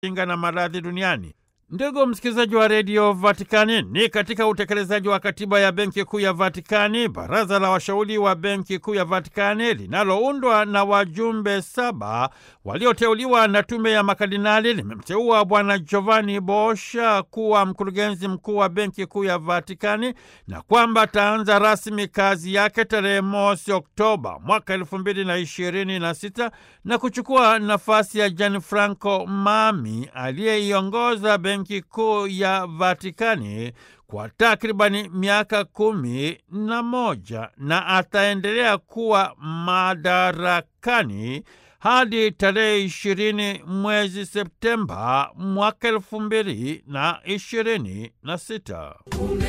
kinga na maradhi duniani. Ndugu msikilizaji wa redio Vatikani, ni katika utekelezaji wa katiba ya benki kuu ya Vatikani, baraza la washauri wa benki kuu ya Vatikani linaloundwa na wajumbe saba walioteuliwa na tume ya makardinali limemteua Bwana Giovanni Bosha kuwa mkurugenzi mkuu wa benki kuu ya Vatikani na kwamba ataanza rasmi kazi yake tarehe mosi Oktoba mwaka elfu mbili na ishirini na sita na kuchukua nafasi ya Gianfranco Mami aliyeiongoza benki kuu ya Vatikani kwa takribani miaka kumi na moja na ataendelea kuwa madarakani hadi tarehe ishirini mwezi Septemba mwaka elfu mbili na ishirini na sita.